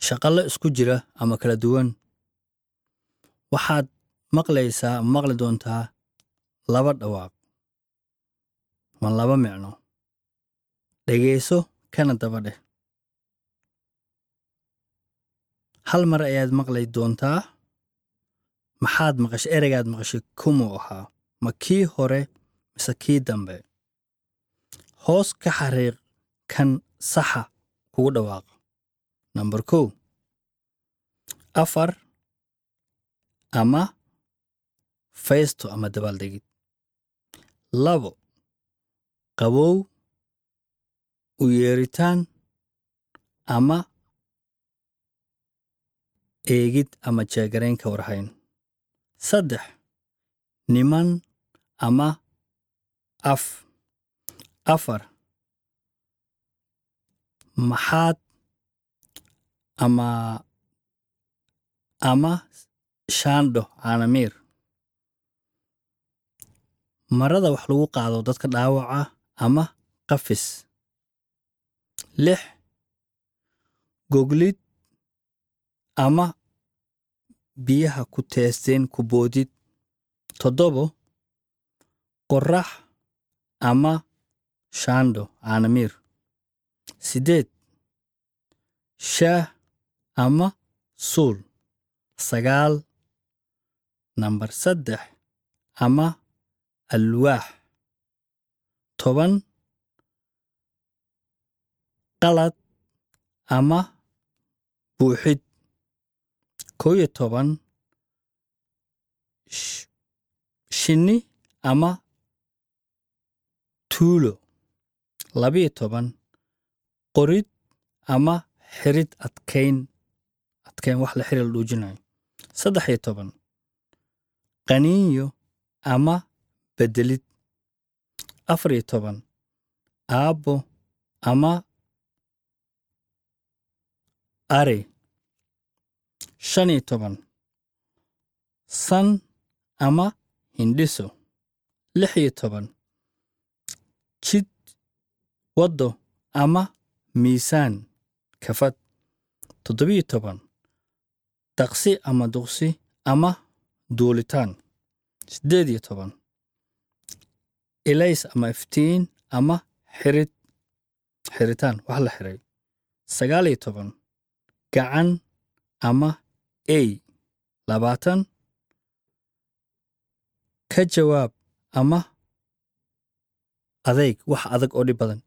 shaqallo isku jira ama kala duwan waxaad maqlaysaa ama maqli doontaa laba dhawaaq ma laba micno dhegayso kana daba dheh hal mar ayaad maqli doontaa maxaad maqashay ereygaad maqashay kumuu ahaa ma kii hore mise kii dambe hoos ka xariiq kan saxa kugu dhawaaqa namber kow afar ama faysto ama dabaaldegid labo qabow u yeeritaan ama eegid ama jeegaraynka warhayn saddex niman ama af afar maxaad ama ama shaandho caanamiir marada wax lagu qaado dadka dhaawaca ama qafis lix goglid ama biyaha ku teesteen ku boodid toddobo qorrax ama shaandho caanamiir siddeed shaah ama suul sagaal nambar saddex ama alwaax toban qalad ama buuxid kow iyo toban shinni ama tuulo labiyo toban qorid ama xirid adkayn adkayn wax la xiri la dhuujinayo saddex iyo toban qaniinyo ama beddelid afar iyo toban aabbo ama ari shan iyo toban san ama hindhiso lix iyo toban jid waddo ama miisaan kafad toddobiyo toban daqsi ama duqsi ama duulitaan siddeed iyo toban ilays ama iftiin ama xirid xiritaan wax la xiray sagaal iyo toban gacan ama ey labaatan ka jawaab ama adayg wax adag oo dhib badan